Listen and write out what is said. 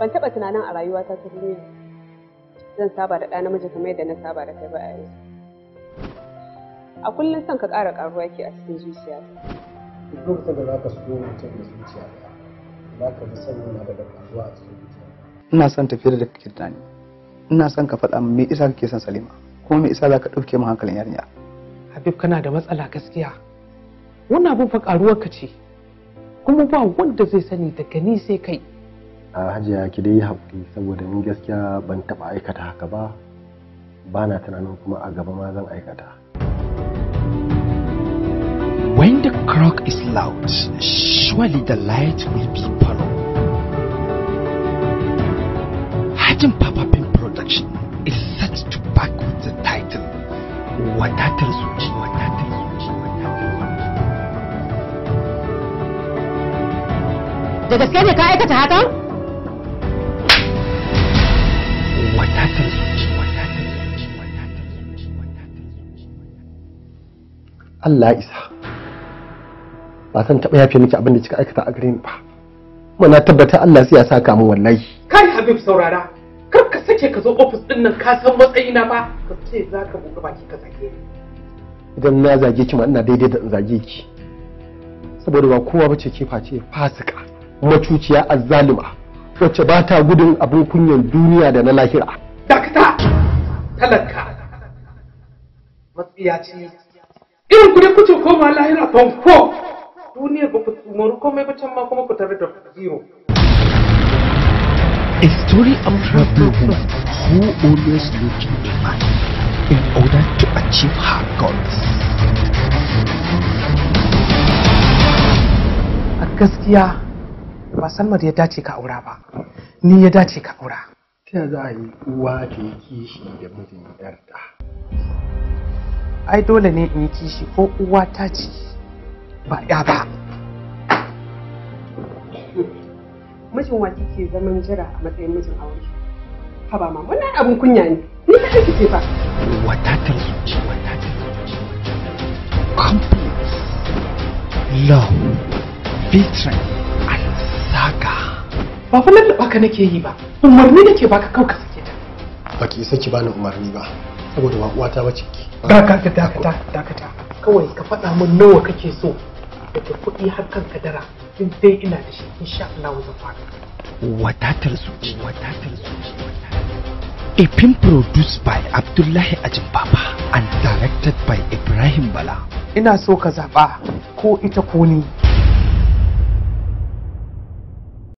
ban taɓa tunanin a rayuwata ta duniya zan saba da ɗa namiji kamar yadda na saba da kai ba a yanzu a kullum son ka ƙara ƙaruwa ke a cikin zuciyata duk lokacin da za ka so mutum da zuciya ɗaya za ka fi son yana da ƙaruwa a cikin zuciya ina son tafiyar da kake tunani ina son ka faɗa min me isa kake son Salima kuma me isa za ka ɗauke min hankalin yarinya Habib kana da matsala gaskiya wannan abin fa karuwar ka ce kuma ba wanda zai sani daga ni sai kai a hajiya ki dai yi haƙuri saboda ni gaskiya ban taɓa aikata haka ba ba na tunanin kuma a gaba ma zan aikata When the clock is loud, surely the light will be followed. Hajin Papa Pin Production is set to back with the title Wadatar Zuci, Wadatar Zuci, Wadatar Zuci. Da gaske ne ka aikata hakan? Wadatar Zuci, Wadatar Zuci, Wadatar Zuci, Wadatar Zuci. Allah ya isa ba san taɓa yafe miki abin da kika aikata a gare ni ba kuma na tabbata Allah sai ya saka min wallahi kai Habib saurara kar ka sake ka zo ofis din nan ka san matsayina ba ka ce za ka buɗe baki ka sake ni idan na zage ki ma ina daidai da in zage ki saboda ba kowa bace ke face fasika macuciya azzalima wacce ba ta gudun abin kunyan duniya da na lahira dakata talaka matsiya ce irin ku ne kuce koma lahira banko duniyar ba ku tsumaru komai ba can ma kuma ku tare da zero A story of rebel woman who always looking to man in order to achieve her goals. a gaskiya ba salma da ya dace ka aura ba ni ya dace ka aura ta yaya za a yi uwa ta yi kishi da mijin yarta ai dole ne in yi kishi ko uwa ta ce ba ya ba mijin wa kike zaman jira a matsayin mijin aure haba ma wannan abin kunya ne ni ka aiki ce fa Wadatar zuci, wadatar zuci, Complete love, betrayal, and saga. ba fa lallaba ka nake yi ba umarni nake baka kau ka sake ta baki isa ki bani umarni ba saboda ba uwata bace ki dakata dakata dakata kawai ka faɗa min nawa kake so daga kuɗi har kan kadara in dai ina da shi insha Allah zan fara Wadatar zuci, wadatar zuci, wadatar A film produced by Abdullahi Ajin Baba and directed by Ibrahim Bala. ina so ka zaɓa ko ita ko ni